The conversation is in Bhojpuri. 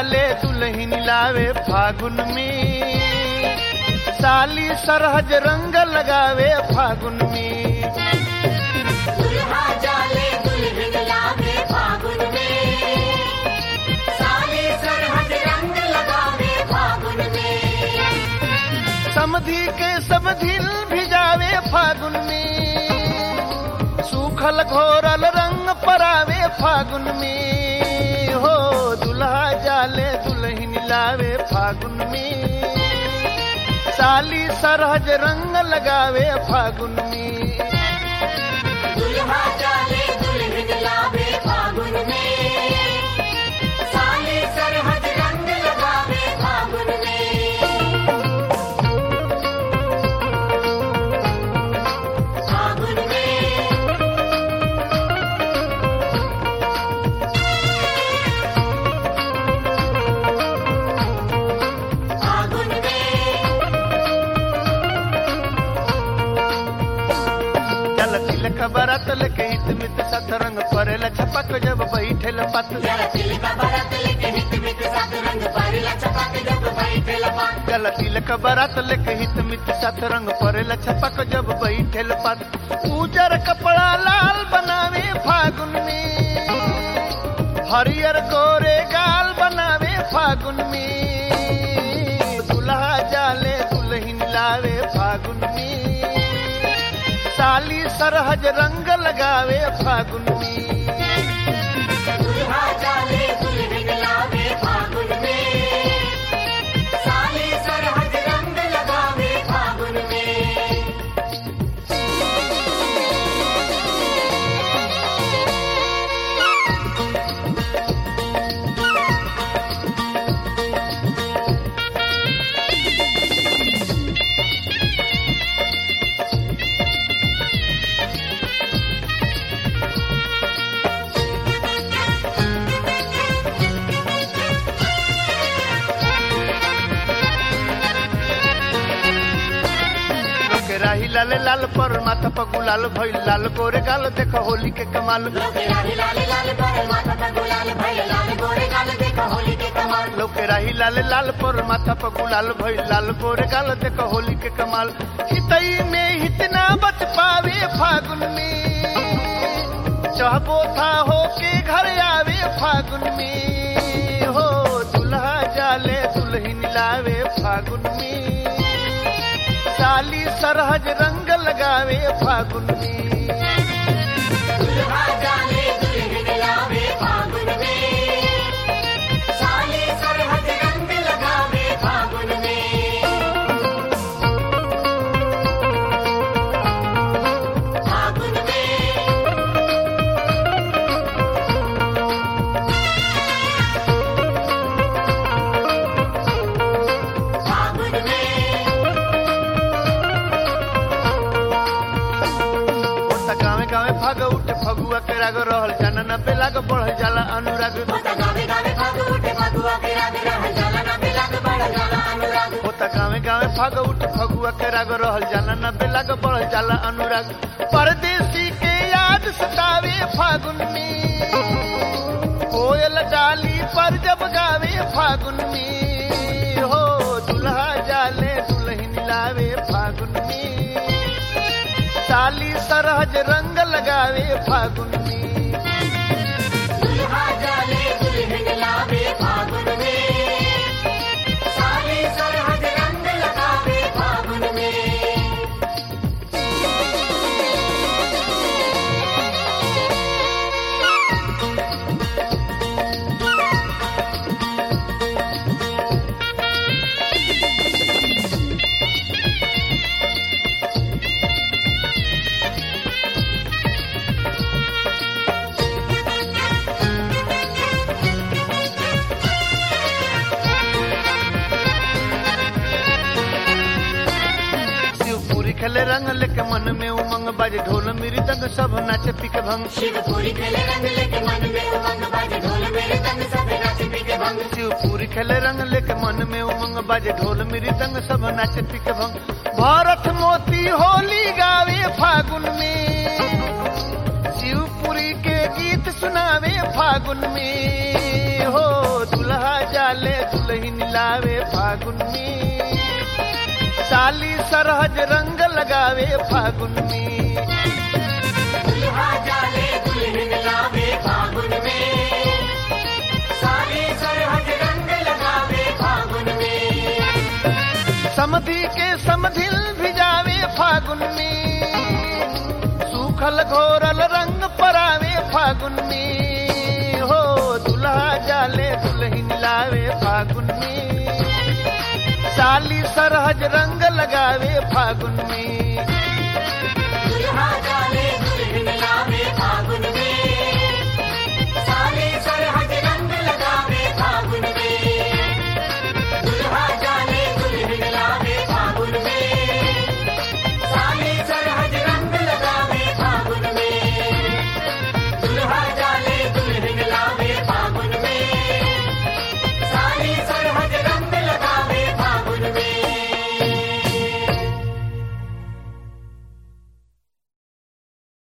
जाले दुल्हन लावे फागुन में साली सरहज रंग लगावे फागुन में दुल्हा जाले दुल्हन लावे फागुन में साले सरहद रंग लगावे फागुन में समधि के समधिल भिजावे फागुन में सूखल घोरल रंग परावे फागुन में हो दुल्हा जाले दुल्हन लावे फागुन में साली सरहज रंग लगावे फागुन में दुल्हा जाले दुल्हन लावे फागुन में साले सरहद रंग लगावे फागुन में फागुन में फागुन में चल तिलक बरत लेके हित मित सत रंग परेला छपक जब बैठेल पत जरा तिलका बरत लेके हित मित सात रंग परिला छपक जब बैठे लपक चल तिलक बरत लेके हित मित सत रंग परेला छपक जब बैठेल पत उजर कपड़ा लाल बनावे फागुन में हरियर गोरे गाल बनावे फागुन में दुल्हा जाले दुल्हन लावे फागुन में साली सरहज रंग लगावे फागुन में दुल्हा जाले दुल्हन लावे फागुन में साले सरहद रंग लगावे फागुन में लोके राही लाल लाल पर माथा पर गुलाल भइल लाल गोरे गाल देख होली के कमाल लोके राही लाल लाल पर माथा पर गुलाल भइल लाल गोरे गाल देखो होली के कमाल लोके राही लाल लाल पर माथा पर गुलाल भइल लाल गोरे गाल देख होली के कमाल हितई में हितना बच पावे फागुन में चाहबो था हो के घर आवे फागुन में हो दुल्हा जाले दुल्हन लावे फागुन में साली सरहज रंग लगावे फागुन में दुल्हा जाले दुल्हन लावे फागुन में साले सरहद रंग लगावे फागुन में फागुन में फागुन में ओता गावे गावे फाग उठे फगुआ के राग रहल जाना न बेलाग बढ़ जाला अनुराग होता गावे गावे फाग उठे फागुआ के राग रह जाला ना बिलाग बढ़ जाला अनुराग ओता गावे गावे फाग उठे फगुआ के राग रहल जाना न बेलाग बढ़ जाला अनुराग परदेसी के याद सतावे फागुन में कोयल डाली पर जब गावे फागुन में हो दुल्हा जाले दुल्हन लावे फागुन में साली सरहज रंग लगावे फागुन में दुल्हा जाले दुल्हन लावे फागुन में साले सरहद रंग लगावे फागुन में शिवपुरी खेले रंग लेके मन में उमंग बाजे ढोल मेरी तंग सब नाचे पिक भंग शिवपुरी खेले रंग लेके मन में उमंग बाजे ढोल मेरे तंग सब नाच पी के भंग शिवपुरी खेले रंग लेके मन में उमंग बाजे ढोल मेरी तंग सब नाचे पिक भंग भारत मोती होली गावे फागुन में शिवपुरी के गीत सुनावे फागुन में हो दुल्हा जाले लावे फागुन में साली सरहज रंग लगावे फागुन में दुल्हा जाले दुल्हन लावे फागुन में साली सरहद रंग लगावे फागुन में समधि के समधिल भिजावे फागुन में सूखल घोरल रंग परावे फागुन में हो दुल्हा जाले दुल्हन लावे फागुन में साली सरहज रंग लगावे फागुन में